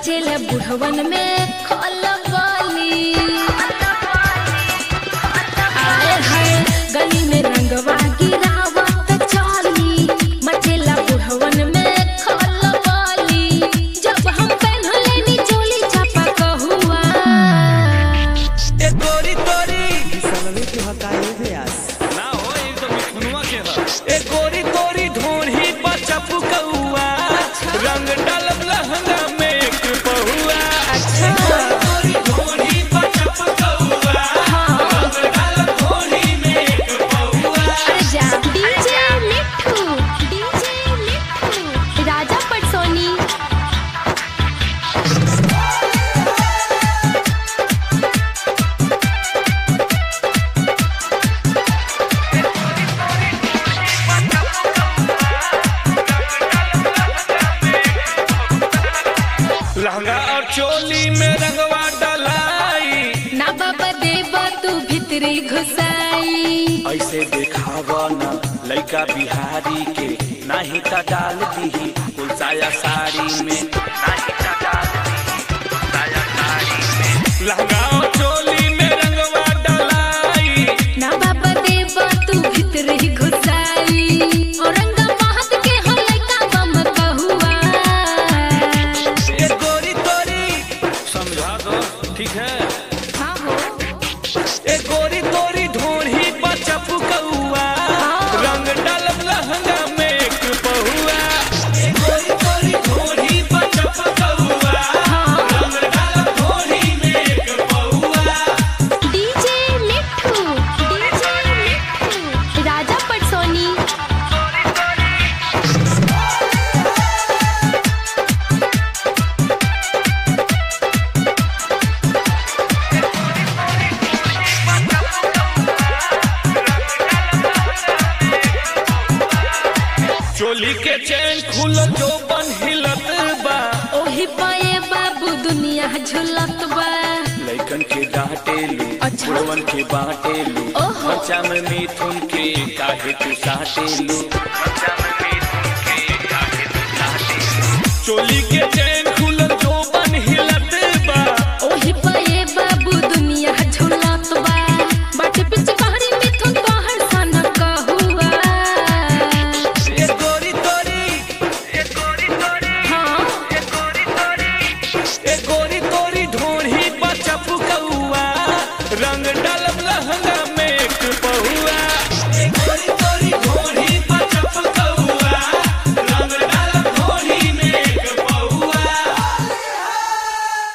मचेला बुढ़वन में खलबली आए हाय गली में रंगवा गिरावत चली मचेला बुढ़वन में खलबली जब हम पहनले नी चोली चापा कहुआ ए गोरी तोरी सनमी के हकाए व्यास ना हो एक तो मिथुनवा के ह ए गोरी तोरी ढोढ़ी बचप कौआ रंग डालब लहंगा में एक पहुआ अच्छा गोरी ढोढ़ी बचप कौआ रंग डालब ढोढ़ी में एक पहुआ अरे जा डीजे मिठू डीजे मिठू राजा पटसोनी लहंगा और चोली में रंगवा डलाई ना बाबा देवा तू भितरी घुसाई ऐसे देखावा न लइका बिहारी के नाही त डाल दीही कुल साया साड़ी में नाही त डाल दीही कुल साया साड़ी में लहंगा और चोली में रंगवा डलाई ना बाबा देवा तू भितरी घुसाई और रंगा महत के हो लइका बम कहुआ ए गोरी तोरी समझा दो ठीक है हाँ हो ए गोरी तोरी ढोढ़ी बचप कौआ रंग डालब लहंगा में एक पहुआ ए गोरी तोरी ढोढ़ी बचप कौआ रंग डालब ढोढ़ी में एक पहुआ डीजे मिठू डीजे मिठू राजा पटसोनी चोली के चैन खुल जो बन हिलत बा ओही पाए बाबू दुनिया झुलत बा लइकन के डांटेलू अच्छा। बुढ़वन के बांटेलू ओहो। बच्चा में मिथुन के काहे तू साटेलू बच्चा में मिथुन के काहे तू साटेलू चोली के चैन